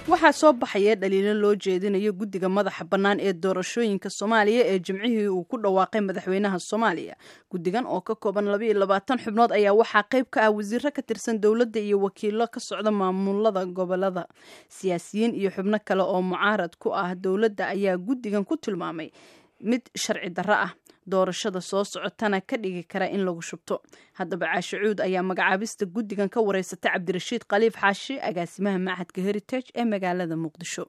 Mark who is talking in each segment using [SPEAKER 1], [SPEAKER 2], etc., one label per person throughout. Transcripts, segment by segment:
[SPEAKER 1] waxaa soo baxaya dhaliilo loo jeedinayo guddiga madaxa bannaan ee doorashooyinka soomaaliya ee jimcihii uu ku dhawaaqay madaxweynaha soomaaliya guddigan oo ka kooban labaiyo labaatan xubnood ayaa waxaa qayb ka ah wasiiro ka tirsan dowladda iyo wakiilo ka socda maamulada gobolada siyaasiyiin iyo xubno kale oo mucaarad ku ah dowladda ayaa guddigan ku tilmaamay mid sharci darro ah doorashada soo socotana ka dhigi kara in lagu shubto haddaba caashe cuud ayaa magacaabista guddigan ka wareysatay cabdirashiid khaliif xaashi agaasimaha machadka heritage ee magaalada muqdisho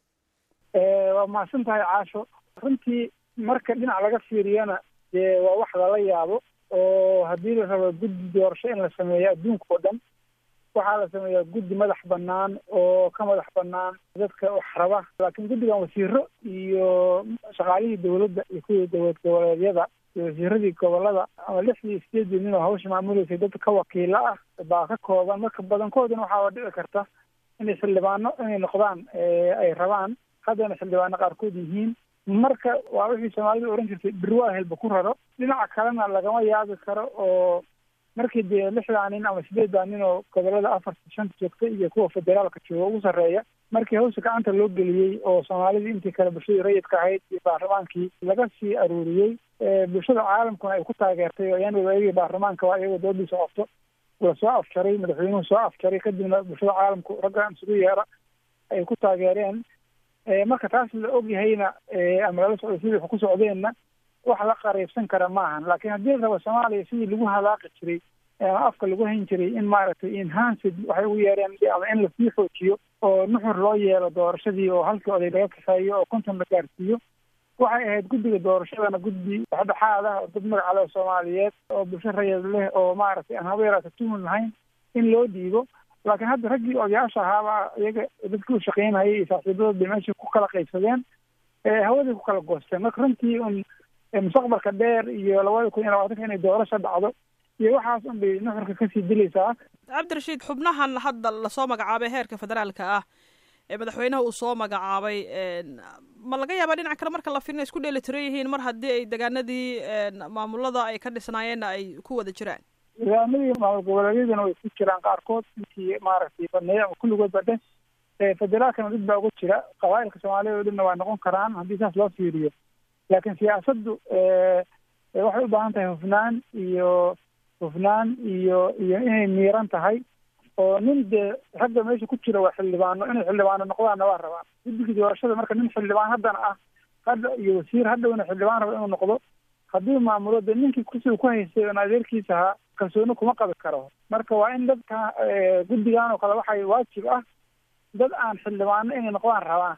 [SPEAKER 2] waa mahadsan tahay caasho runtii marka dhinac laga fiiriyana dee waa wax lala yaabo oo haddii la rabo guddi doorasho in la sameeyo adduunka oo dhan waxaa la sameeyaa guddi madax banaan oo ka madax banaan dadka wax raba laakiin guddigan wasiiro iyo shaqaalihii dowladda iyo kuwii dowlad goboleedyada iyo wasiiradii gobolada ama lixdii sideedii nin oo hawsha maamuleysay dadka ka wakiilo ah baa ka kooban marka badankoodina waxaaba dhici karta inay xildhibaano inay noqdaan ay rabaan haddana xildhibaano qaarkood yihiin marka waa wixii soomaalida ohan jirtay birwaa helba ku raro dhinaca kalena lagama yaabi karo oo markii dee lixdaa nin ama sideeddaa nin oo gobolada afarta shanta joogta iyo kuwa federaalka jooga ugu sarreeya markii hawsha gacanta loo geliyey oo soomaalidii intii kale bulshadii rayidka ahayd iyo baarlamaankii laga sii aruuriyey bulshada caalamkuna ay ku taageertay oo iyana ayagii baarlamaanka waa iyagoo doodiisa qabto la soo afjaray madaxweynuhu soo afjaray kadibna bulshada caalamku raggan isugu yeera ay ku taageereen marka taas la ogyahayna ama lala socday sidii wax ku socdeenna wax la qariibsan kara maahan laakiin haddii la rabo soomaaliya sidii lagu halaaqi jiray ama afka lagu hayn jiray in maaragtay enhanced waxay ugu yeereen ama in lasii xoojiyo oo nuxur loo yeelo doorashadii oo halkii oday laga kaxeeyo oo konton la gaarsiiyo waxay ahayd guddiga doorashadana guddi dhexdhexaad ah oo dad magaca leh soomaaliyeed oo bulsho rayad leh oo maaragtay aan haba yaraata tuhun lahayn in loo dhiibo laakiin hadda raggii odayaasha ahaaba iyaga dadkii u shaqeynayay iyo saaxiibadood bay meeshii ku kala qaybsadeen hawadii ku kala goosteen marka runtii un mustaqbalka dheer iyo labada kun iyo labaatanka inay doorasho dhacdo iyo waxaas un bay nuxurka kasii dilaysaa
[SPEAKER 3] cabdirashiid xubnahan hadda lasoo magacaabay heerka federaalka ah ee madaxweynaha uu soo magacaabay ma laga yaabaa dhinaca kale marka la fiirina isku dheeli tiran yihiin mar haddii ay degaanadii maamulada ay ka dhisnaayeenna ay ku wada jiraan
[SPEAKER 2] degaanadii maamul goboleedyadana way ku jiraan qaarkood intii maaragtay baneeya ama kulligood ba dheh federaalkana dad baa uga jira qabaa'ilka soomaaliyad oo dhanna waa noqon karaan haddii saas loo fiiriyo laakiin siyaasaddu waxay u baahan tahay hufnaan iyo hufnaan iyo iyo inay miiran tahay oo nin dee ragga meesha ku jira waa xildhibaano inay xildhibaano noqdaanna waa rabaan guddigii doorashada marka nin xildhibaan haddana ah hadda iyo wasiir hadhowna xildhibaan raba inuu noqdo haddii maamulo dee ninkii kursiga ku haystay oon adeerkiisa ahaa kalsooni kuma qabi karo marka waa in dadka guddigan oo kale waxay waajib ah dad aan xildhibaano inay noqdaan rabaan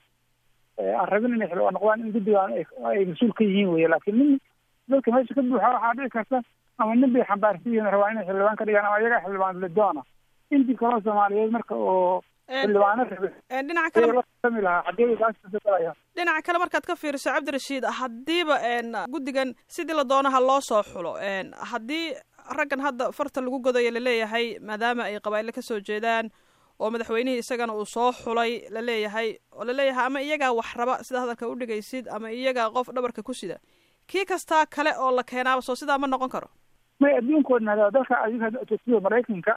[SPEAKER 2] aan rabin inay xildhibaan noqdaan in guddigan ay mas-uul ka yihiin weye laakiin nin dadka meesha ka buuxa waxaa dhici karta ama nin bay xambaarsan yihiin rabaa inay xildhibaan ka dhigaan ama iyagaa xildhibaan lidoona intii kaloo soomaaliyeed marka oo xildhibaano rabe
[SPEAKER 3] dhinaca kale
[SPEAKER 2] lasami lahaa xaggee kaasgalaya
[SPEAKER 3] dhinaca kale markaad ka fiiriso cabdirashiid haddiiba guddigan sidii la doonaha loo soo xulo haddii raggan hadda farta lagu godayo laleeyahay maadaama ay qabaa'ilo kasoo jeedaan oo madaxweynihii isagana uu soo xulay laleeyahay oo laleeyahay ama iyagaa wax raba sida hadalka u dhigaysid ama iyagaa qof dhabarka ku sida kii kastaa kale oo la keenaaba soo sidaa ma noqon karo
[SPEAKER 2] may adduunkoodna dalka adiga maraykanka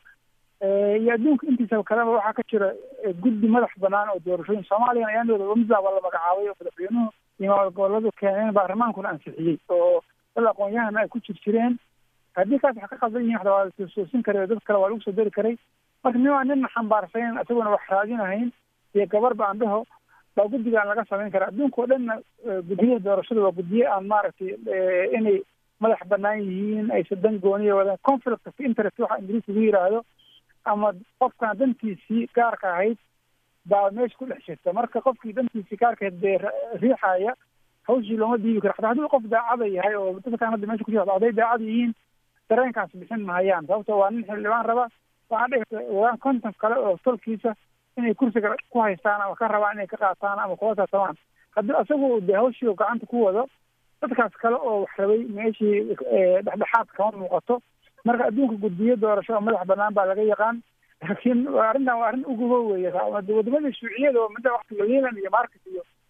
[SPEAKER 2] iyo adduunka intiisa kaleba waxaa ka jira guddi madax banaan oo doorashooyin soomaaliyana ayaandooda wamidaaba la magacaabay oo madaxweynuhu iyo maamul goboladu keeneen baarlamaankuna ansixiyey oo dad aqoon-yahana ay ku jir jireen haddii kaas wax ka qaldan yihin waxda waa lasoosin karay dad kale waa lagu soo dari karay marka nin waa nina xambaarsanen isaguna wax raadinahayn iyo gabarba aan dhaho baa guddigaan laga samayn karaa adduunka oo dhanna guddiyada doorashada waa guddiye aan maaragtay inay madax banaan yihiin aysa dan gooniya wadaan conflict of interest waxa ingiriis lagu yidhaahdo ama qofkan dantiisii gaarka ahayd baa meesha ku dhex jirta marka qofkii dantiisii gaarka ahayd dee riixaya hawshii looma diibi karo xataa haddii qof daacada yahay oo dadkan hadda meesha ku jira hadday daacada yihiin dareenkaas bixin mahayaan sababto waa nin xildhibaan raba waxaa dhigata wadaan konton kale oo tolkiisa inay kursiga ku haystaan ama ka rabaan inay ka qaataan ama kula tartamaan haddii isagu dee hawshii gacanta ku wado dadkaas kale oo wax rabay meeshii dhexdhexaad kama muuqato marka adduunka guddiyo doorasho oo madax banaan baa laga yaqaan laakiin arrintan waa arrin ugubo weeye wadamadii shuuciyada oo midda waktiga leland iyo market iyo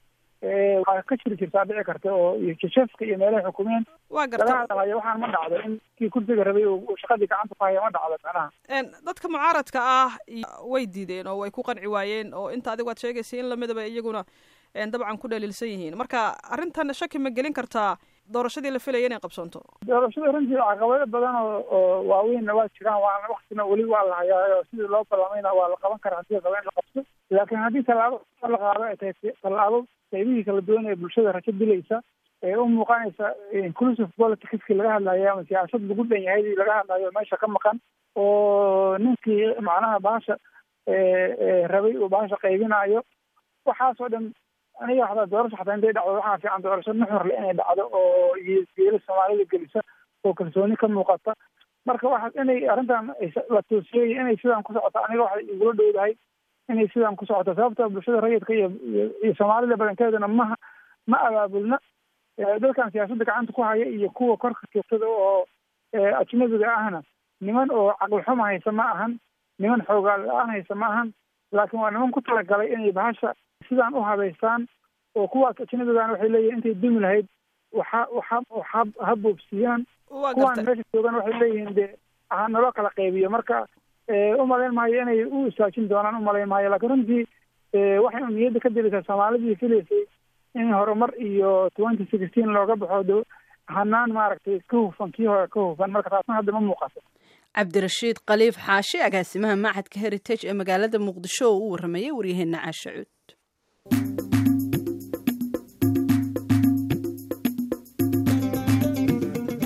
[SPEAKER 2] waa ka jiri jirtaa dhici karta oo jashafka iyo meelaha xukumeen
[SPEAKER 3] waa
[SPEAKER 2] laga
[SPEAKER 3] garta
[SPEAKER 2] hadlayo waxaan ma dhacdo in kii kursiga rabay uu shaqadii gacanta ku haya ma dhacdo macnaha
[SPEAKER 3] Een, dadka mucaaradka ah iyo- way diideen oo way ku qanci waayeen oo inta adigu aad sheegaysay in lamidaba iyaguna een, dabcan ku dhaliilsan yihiin marka arrintan shaki ma gelin kartaa doorashadii la filaya inay qabsoonto
[SPEAKER 2] doorashada runtii caqabado badan oo oo waaweynna waa jiraan waana waktina weli waa la hayaa oo sidii loo ballamayna waa la qaban karaa hadii raba in la qabto laakiin haddii tallaabo la qaado ay tahay tallaabo qaybihii kala duwan ee bulshada rajo dilaysa ee u muuqanaysa inclusive politicskii laga hadlayo ama siyaasad lagu dhan yahay laga hadlayo meesha ka maqan oo ninkii macnaha bahasha rabay uu bahasha qaybinayo waxaasoo dhan aniga hataa doorasho xataa intay dhacdo waxaa fiican doorasho nuxurle inay dhacdo oo geela soomaalida gelisa oo kalsooni ka muuqata marka waxa inay arrintan la toosiyey inay sidaan ku socoto aniga waxay igula dhowdahay inay sidaan ku socoto sababta bulshada rayidka iyo iyo soomaalida badankeeduna maha ma abaabulna dadkan siyaasadda gacanta ku haya iyo kuwa korka joogtada oo ajnabiga ahna niman oo caqli xuma haysa ma ahan niman xoogaal la-aan haysa ma ahan laakiin waa niman ku talagalay inay bahasha sidaan u habaystaan oo kuwaas ajnabigan waxay leeyihin intay dumi lahayd waxa waxa waxa ha boobsiiyaan
[SPEAKER 3] waa
[SPEAKER 2] kuwaan
[SPEAKER 3] garta
[SPEAKER 2] meesha joogan waxay leeyihiin de ha naloo kala qaybiyo marka u malayn maayo inay u istaajin doonaan u malayn maayo laakiin runtii waxay un niyadda ka dilaysaa soomaalidii filaysay in horumar iyo twenty sixteen looga baxo do hanaan maaragtay ka hufan kii hore ka hufan marka taasna hadda ma muuqato
[SPEAKER 1] cabdirashiid khaliif xaashi agaasimaha macadka heritage ee magaalada muqdisho oo u waramayay waryaheena caasha cuud